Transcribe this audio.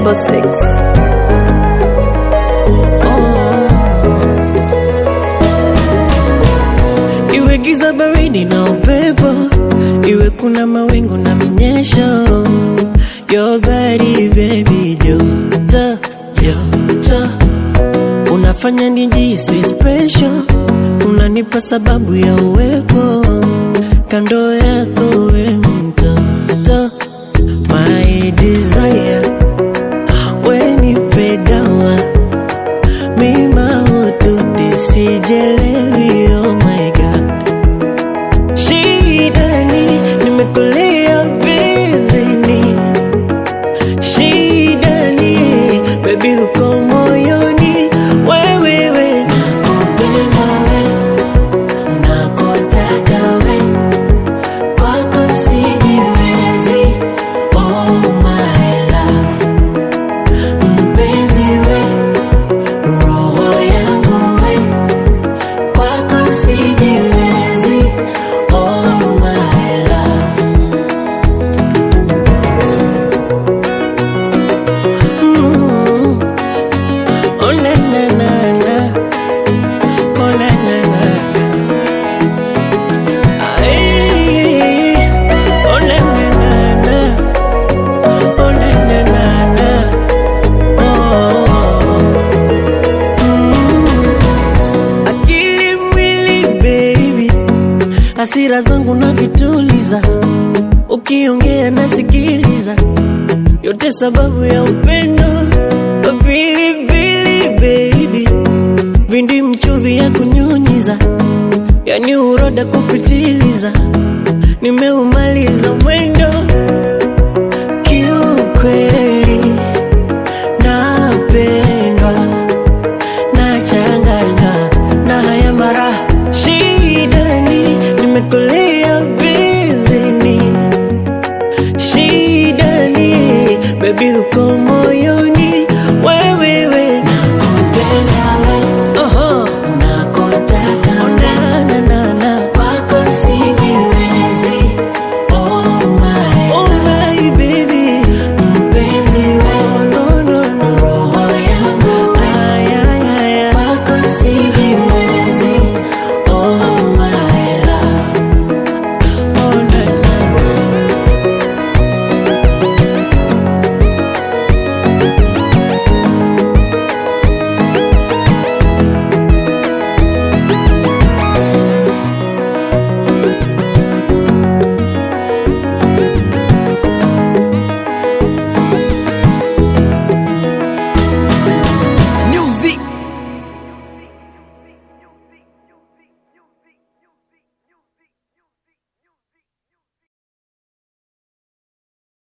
double six. Oh. Iwe giza baridi na upepo, iwe kuna mawingu na minyesho, your body baby joto joto, unafanya nijisi special, unanipa sababu ya uwepo kando yako we mtoto my desire wenipe dawa mima ututi sijelewi oh my god shidani nimekulia bizini shidani bebi uko moyoni wewewe nakupenda we nakutaka we kwako sijiwezi oh my love mpenzi we roho yangu we kwako sijiwezi oh my love mm. oh na na na na oh na na na na Ay, oh na na na na, oh na na na na, oh. Mm. Akili mwili baby, hasira zangu na vituliza, ukiongea nasikiliza, yote sababu ya upendo. Pilipili baby, vindi mchuvi ya kunyunyiza yani uroda kupitiliza, nimeumaliza mwendo kiukweli, napendwa nachanganywa na haya mara shidani, nimekulia bizini shidani, bebi uko moyoni